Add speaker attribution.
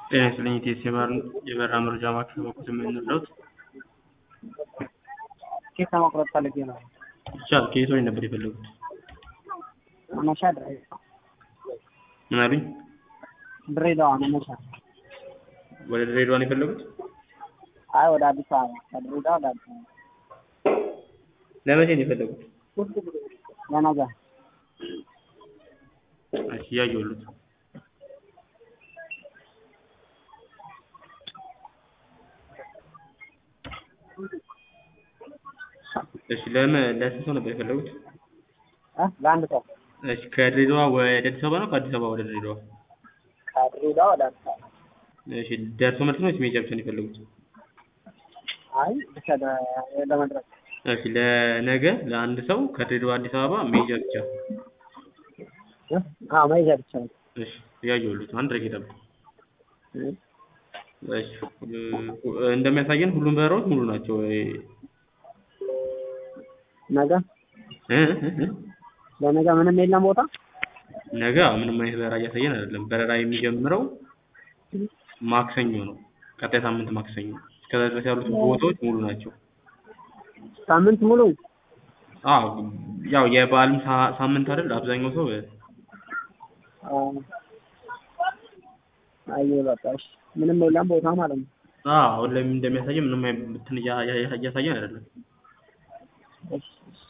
Speaker 1: ጤና ይስጥልኝ ኢቲኤስ የበረራ መረጃ ማዕከል በኩል የምንረዳዎት?
Speaker 2: ኬክ ለመቁረጥ ፈልጌ ነው።
Speaker 1: ይቻላል። ከየት ወዴት ነበር የፈለጉት?
Speaker 2: መነሻ ድሬዳዋ
Speaker 1: ምን አሉኝ?
Speaker 2: ድሬዳዋ መነሻ።
Speaker 1: ወደ ድሬዳዋ ነው የፈለጉት?
Speaker 2: አይ ወደ አዲስ አበባ ከድሬዳዋ ወደ አዲስ አበባ
Speaker 1: ለመቼ ነው የፈለጉት?
Speaker 2: ለነገ
Speaker 1: እሺ እያየሁልዎት ነው። እሺ ለምን ለስንት ሰው ነበር የፈለጉት?
Speaker 2: እ ለአንድ ሰው
Speaker 1: እሺ ከድሬዳዋ ወደ አዲስ አበባ ነው ከአዲስ አበባ ወደ ድሬዳዋ?
Speaker 2: ከድሬዳዋ ወደ አዲስ አበባ።
Speaker 1: እሺ ደርሶ መልስ ነው ወይስ መሄጃ ብቻ ነው የፈለጉት?
Speaker 2: አይ ብቻ ለ- ለመድረስ
Speaker 1: እሺ ለነገ ለአንድ ሰው ከድሬዳዋ አዲስ አበባ መሄጃ ብቻ።
Speaker 2: እ? አዎ መሄጃ ብቻ ነው።
Speaker 1: እሺ እያየሁልዎት ነው። አንድ ደቂቃ ይጠብቁ።
Speaker 2: እ?
Speaker 1: እሺ እ- እንደሚያሳየን ሁሉም በረራዎች ሙሉ ናቸው። እ
Speaker 2: ነገ
Speaker 1: እ እ እ
Speaker 2: ለነገ ምንም የለም ቦታ
Speaker 1: ነገ ምንም አይነት በረራ እያሳየን አይደለም። በረራ የሚጀምረው ማክሰኞ ነው። ቀጣይ ሳምንት ማክሰኞ። እስከዛ ድረስ ያሉት ቦታዎች ሙሉ ናቸው።
Speaker 2: ሳምንት ሙሉ
Speaker 1: አዎ ያው የበዓልም ሳ- ሳምንት አይደል አብዛኛው ሰው እ
Speaker 2: አ፣ አየሁ በቃ እሺ ምንም የለም ቦታ ማለት ነው።
Speaker 1: አዎ አሁን ላይ እንደሚያሳየን ምንም አይነት እንትን እያ- እያ- እያሳየን አይደለም።
Speaker 2: እሺ እሺ